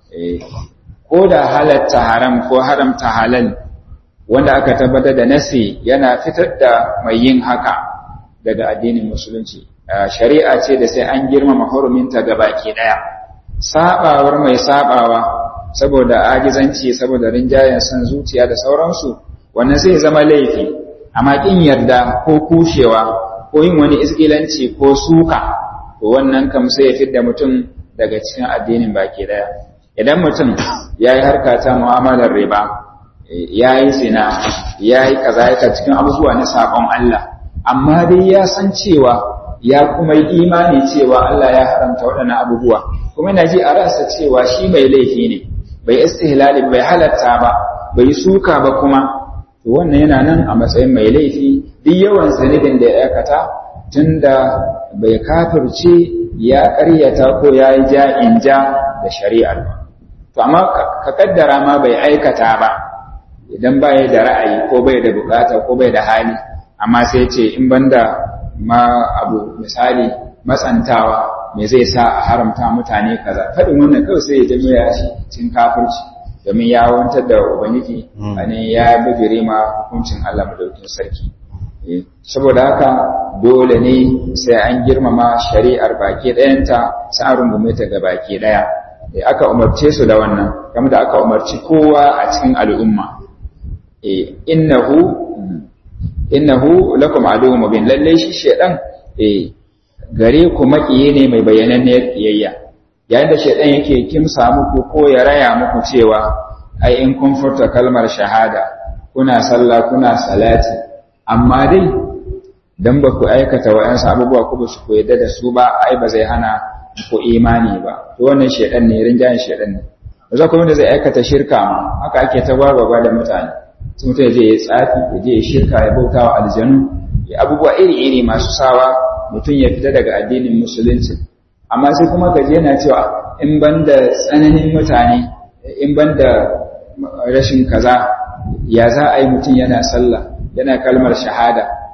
Speaker 1: ko da halatta haram ko haramta halal wanda aka tabbatar da nasi yana fitar da mai yin haka daga addinin musulunci shari'a ce da sai an girmama huruminta ga baki ɗaya sabawar mai sabawa saboda ajizanci saboda rinjayen san zuciya da sauransu wannan zai zama laifi amma kin yarda ko kushewa ko yin wani isgilanci ko suka to wannan kam sai ya fidda mutum daga cikin addinin baki ɗaya idan mutum ya yi harka ta mu'amalar riba ya yi zina ya yi kaza cikin abubuwa na sabon Allah amma dai ya san cewa ya kuma yi imani cewa Allah ya haramta waɗannan abubuwa kuma yana ji a ransa cewa shi mai laifi ne bai istihlali bai halatta ba bai suka ba kuma to wannan yana nan a matsayin mai laifi duk yawan zanibin da ya aikata tunda bai kafirce ya ƙaryata ko ya yi ja in ja da shari'ar ba to amma ka kaddara ma bai aikata ba idan bai da ra'ayi ko bai da bukata ko bai da hali amma sai ce in banda ma abu misali matsantawa me zai sa a haramta mutane kaza faɗin wannan kawai sai ya jami ya cin kafirci domin ya wantar da ubangiji ne ya bijire ma hukuncin Allah madaukin sarki saboda haka dole ne sai an girmama shari'ar baki ɗayanta sai an rungume ta ga baki ɗaya aka umarce su da wannan kamar da aka umarci kowa a cikin al'umma innahu innahu lakum aduwwun mubin lalle shi shedan eh gare ku makiye ne mai bayananniyar kiyayya yayin da shedan yake kimsa muku ko ya raya muku cewa ai in kun furta kalmar shahada kuna sallah kuna salati amma dai dan ba ku aikata wa'ansu abubuwa ku ba su ku yadda da su ba ai ba zai hana ku imani ba to wannan shedan ne rinjayen shedan ne ba za ku wanda zai aikata shirka ma haka ake ta gwagwagwa da mutane sai mutum ya je ya tsafi ya je ya shirka ya bauta wa aljanu ya abubuwa iri-iri masu sawa mutum ya fita daga addinin musulunci amma sai kuma gaji yana cewa in ban da tsananin mutane in ban da rashin kaza ya za a yi mutum yana sallah yana kalmar shahada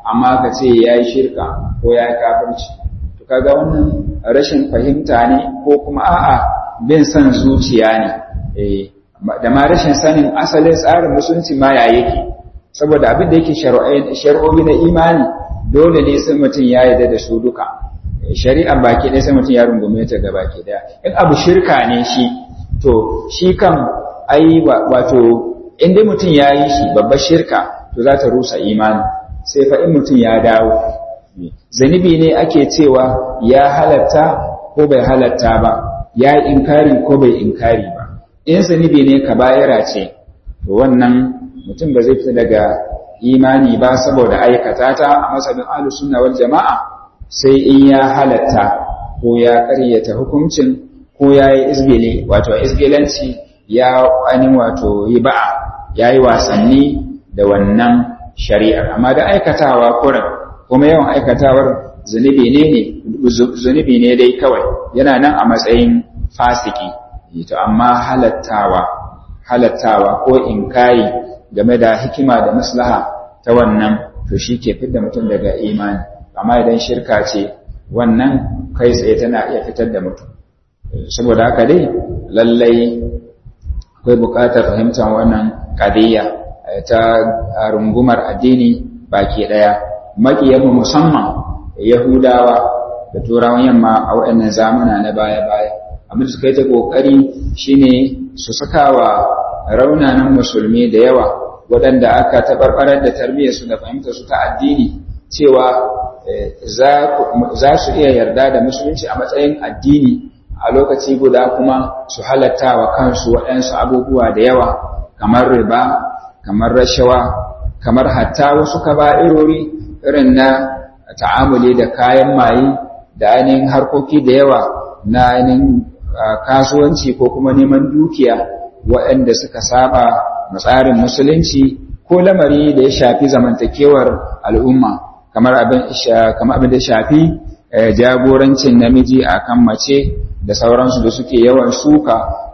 Speaker 1: amma ka ce ya yi shirka ko ya yi kafirci to kaga wannan rashin fahimta ne ko kuma a'a bin son zuciya ne da ma rashin sanin asalin tsarin musulunci ma ya yake saboda abin da yake shari'o'i na imani dole ne sai mutum ya yarda da su duka shari'ar baki ɗaya sai mutum ya rungume ta ga baki ɗaya in abu shirka ne shi to shi kan ai wato in dai mutum ya yi shi babbar shirka to za ta rusa imani sai fa in mutum ya dawo zanibi ne ake cewa ya halatta ko bai halatta ba ya yi inkari ko bai inkari ba in zanibi ne ka bayara ce to wannan mutum ba zai fita daga imani ba saboda aikata ta a masabin ahlus sunna wal jama'a sai in ya halatta ko ya ƙaryata hukuncin ko ya yi izgili wato izgilanci ya ainihin wato yi ba'a ya yi wasanni da wannan shari'ar amma da aikatawa kurin kuma yawan aikatawar zunubi ne ne zunubi ne dai kawai yana nan a matsayin fasiki to amma halattawa halattawa ko inkari game da hikima da maslaha ta wannan to shi ke fidda mutum daga imani amma idan shirka ce wannan kai tsaye tana iya fitar da mutum saboda haka dai lallai akwai buƙatar fahimtar wannan ƙadiyya ta rungumar addini baki ɗaya maƙiyanmu musamman yahudawa da turawan yamma a waɗannan zamana na baya-baya abin da suka yi ta ƙoƙari shine su saka wa raunanan musulmi da yawa waɗanda aka taɓarɓarar da tarbiyyarsu da fahimtar su ta addini cewa za su iya yarda da musulunci a matsayin addini a lokaci guda kuma su halatta wa kansu waɗansu abubuwa da yawa kamar riba kamar rashawa kamar hatta wasu kaba'irori irin na ta'amuli da kayan maye da ainihin harkoki da yawa na ainihin kasuwanci ko kuma neman dukiya waɗanda suka saba tsarin musulunci ko lamari da ya shafi zamantakewar al'umma kamar abin da shafi jagorancin namiji a kan mace da sauransu da suke yawan suka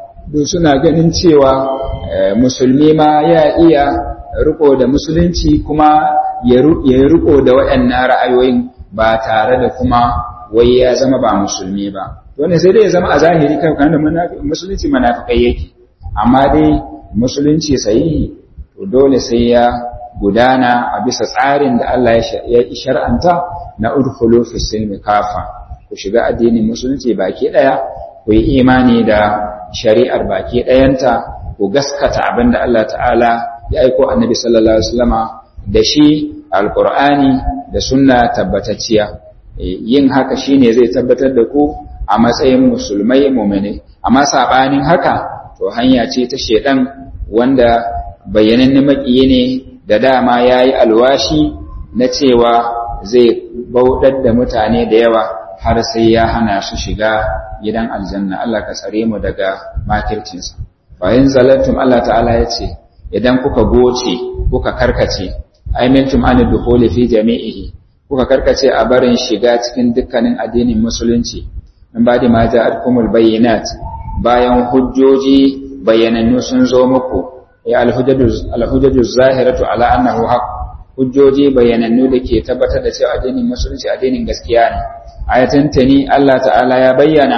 Speaker 1: suna ganin cewa musulmi ma ya iya riko da musulunci kuma ya riko da waɗannan ra'ayoyin ba tare da kuma wai ya zama ba musulmi ba wannan sai dai ya zama a zahiri kan da musulunci manafikai yake amma dai musulunci sahihi to dole sai ya gudana a bisa tsarin da Allah ya shar'anta na udkhulu fi silmi kafa ku shiga addinin musulunci baki daya ku yi imani da shari'ar baki dayanta ku gaskata abin da Allah ta'ala ya aiko annabi sallallahu alaihi wasallama da shi alqur'ani da sunna tabbatacciya yin haka shine zai tabbatar da ku a matsayin musulmai mu'mini amma sabanin haka to hanya ce ta shedan wanda bayanan makiyi ne da dama yayi alwashi na cewa zai bauɗar da mutane da yawa har sai ya hana su shiga gidan aljanna Allah ka tsare mu daga makircinsa bayan zalantum Allah ta'ala ya ce idan kuka goce kuka karkace aimintum an dukhuli fi jami'ihi kuka karkace a barin shiga cikin dukkanin addinin musulunci in ba da ma ja'atkumul bayyinat bayan hujjoji bayanannu sun zo muku ya alhujjaju zahiratu ala annahu haqq hujjoji bayanannu da ke tabbatar da cewa addinin musulunci addinin gaskiya ne ayatan tani Allah ta'ala ya bayyana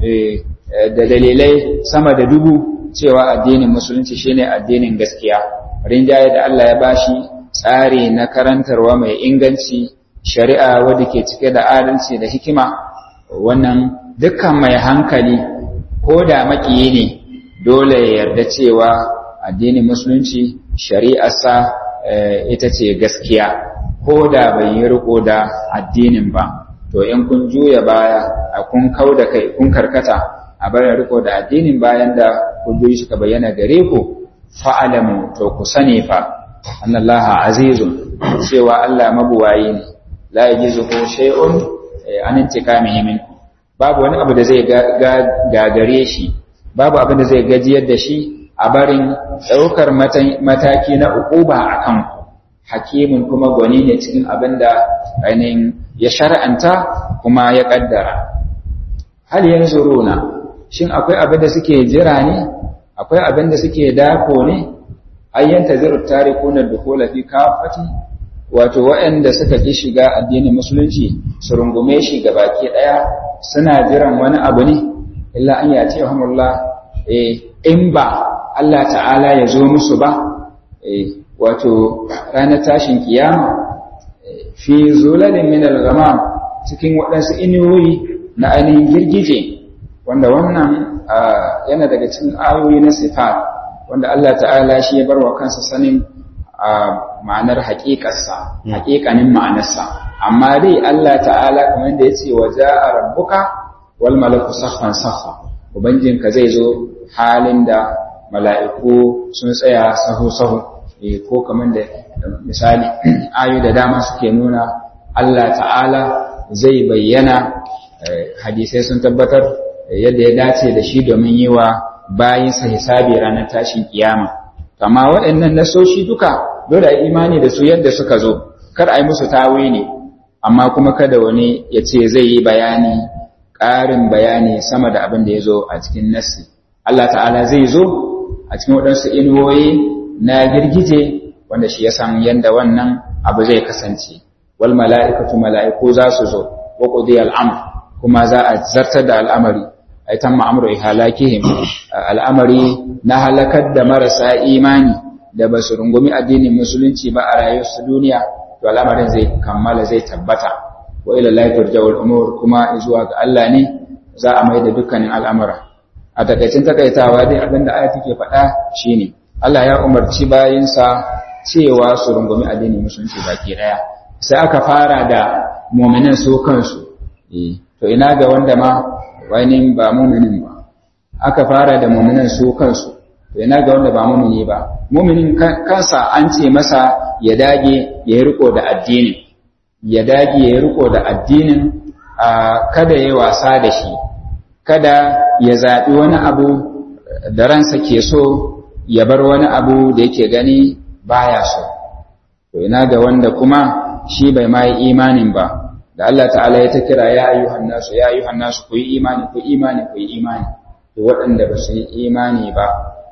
Speaker 1: da dalilai sama da dubu cewa addinin musulunci shine addinin gaskiya rinjaye da Allah ya bashi tsari na karantarwa mai inganci shari'a wadda ke cike da adalci da hikima wannan dukkan mai hankali ko da makiyi ne dole ya yarda cewa addinin musulunci shari'arsa ita ce gaskiya ko da bai yi riko da addinin ba to in kun juya baya a kun kau da kai kun karkata a bayan riko da addinin bayan da hujjoji suka bayyana gare ku fa'alamu to ku sani fa annallaha azizun cewa Allah mabuwayi ne la yajizuhu shay'un an intikamihi minkum babu wani abu da zai gagare shi babu abin da zai gajiyar da shi a barin ɗaukar mataki na uquba a kanku hakimin kuma gwani ne cikin abin da ainihin ya shar'anta kuma ya ƙaddara hal yanzu runa shin akwai abin da suke jira ne akwai abin da suke dako ne ayyan taziru tarikuna dukhula fi kafati wato waɗanda suka ƙi shiga addinin musulunci su rungume shi ga baki ɗaya suna jiran wani abu ne illa an ya ce hamullah in ba Allah ta'ala ya zo musu ba wato ranar tashin kiyama fi zulalin min al-ghamam cikin waɗansu inuwoyi na ainihin girgije wanda wannan yana daga cikin ayoyi na sifat wanda Allah ta'ala shi ya bar wa kansa sanin ma'anar haƙiƙarsa haƙiƙanin ma'anarsa amma dai Allah ta'ala kamar da ya ce wa ja'a rabbuka wal malaku saffan saffa ubangijinka zai zo halin da mala'iku sun tsaya sahu sahu ko kamar da misali ayu da dama suke nuna Allah ta'ala zai bayyana hadisai sun tabbatar yadda ya dace da shi domin yi wa bayinsa hisabi ranar tashin kiyama amma waɗannan nasoshi duka dole a imani da su yadda suka zo kar a yi musu tawili amma kuma kada wani ya ce zai yi bayani ƙarin bayani sama da abin da ya zo a cikin nassi Allah ta'ala zai zo a cikin waɗansu inuwoyi na girgije wanda shi ya san yadda wannan abu zai kasance wal mala'ikatu mala'iku za su zo wa qudiya al'amr kuma za a zartar da al'amari ay tamma amru ihalakihim al'amari na halakar da marasa imani da ba su rungumi addinin musulunci ba a rayuwarsu duniya to al'amarin zai kammala zai tabbata wa ila lahi turja'ul umur kuma zuwa ga Allah ne za a mai da dukkanin al'amura a takaicin takaitawa dai abinda aya take faɗa shine Allah ya umarci bayinsa cewa su rungumi addinin musulunci baki daya sai aka fara da mu'minan su kansu to ina ga wanda ma wani ba mu'minin ba aka fara da mu'minan su kansu to ina ga wanda ba mu'mini ba mu'minin kansa an ce masa ya dage ya riko da addinin ya dage ya riko da addinin kada ya wasa da shi kada ya zaɓi wani abu da ransa ke so ya bar wani abu da yake gani baya so to ina ga wanda kuma shi bai ma yi imanin ba da Allah ta'ala ya ta kira ya ayyuhan nasu ya ayyuhan nasu ku yi imani ku imani ku yi imani to waɗanda ba su yi imani ba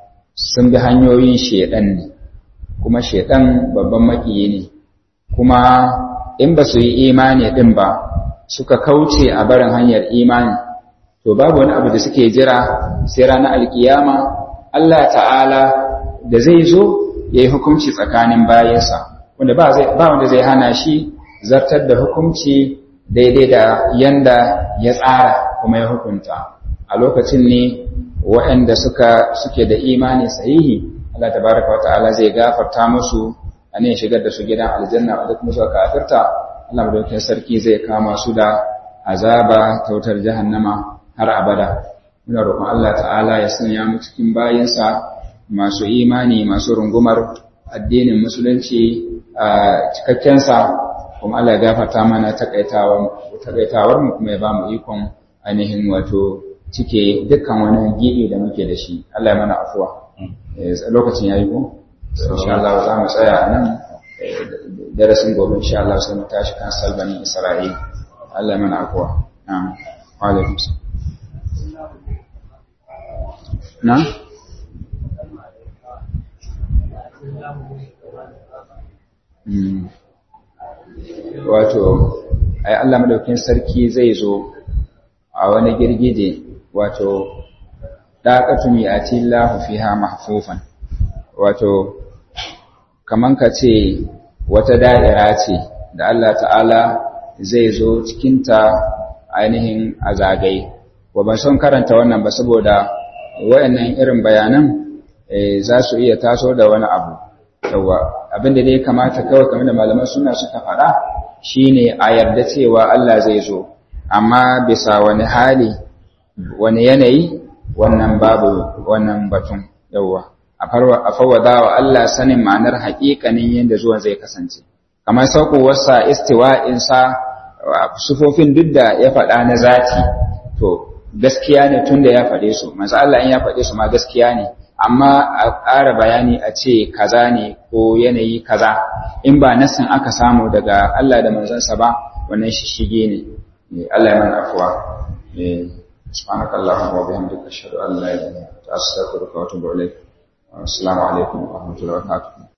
Speaker 1: sun bi hanyoyin shedan ne kuma shedan babban makiyi ne kuma in ba su yi imani din ba suka kauce a barin hanyar imani to babu wani abu da suke jira sai ranar alkiyama Allah ta'ala da zai zo ya yi hukunci tsakanin bayansa wanda ba wanda zai hana shi zartar da hukunci daidai da yanda ya tsara kuma ya hukunta a lokacin ne waɗanda suka suke da imani sahihi Allah tabaraka wa ta'ala zai gafarta musu a ne shigar da su gidan aljanna wadda kuma suka kafirta Allah madaukakin sarki zai kama su da azaba ta wutar jahannama har abada muna roƙon Allah ta'ala ya sanya mu cikin bayinsa masu imani masu rungumar addinin musulunci a cikakkensa kuma Allah ya gafarta mana takaitawar mu kuma ya ba mu ikon ainihin wato cike dukkan wani gibi da muke da shi Allah ya mana afuwa lokacin yayi ko insha Allah za mu tsaya nan darasin gobe insha Allah sai mu tashi kan salbani Isra'il Allah ya mana afuwa na'am wa alaikum na wato ai Allah madaukin sarki zai zo a wani girgije wato daqatun yati Allahu fiha mahfufan wato kaman ka ce wata da'ira ce da Allah ta'ala zai zo cikinta ainihin a zagaye wa ban son karanta wannan ba saboda wayannan irin bayanan za su iya taso da wani abu yawa abinda dai kamata kawai kamar da malaman suna suka faɗa shine a yarda cewa Allah zai zo amma bisa wani hali wani yanayi wannan babu wannan batun yawa a fawwada wa Allah sanin ma'anar haƙiƙanin yadda zuwan zai kasance kamar saukowarsa istiwa'insa sufofin duk da ya faɗa na zati to gaskiya ne tun da ya faɗe su manzo Allah in ya faɗe su ma gaskiya ne amma a ƙara bayani a ce kaza ne ko yanayi kaza in ba nasin aka samu daga Allah da manzansa ba wannan shishige ne Allah ya mana afuwa سبحانك اللهم وبحمدك أشهد أن لا إله إلا أنت أستغفرك وأتوب إليك السلام عليكم ورحمة الله وبركاته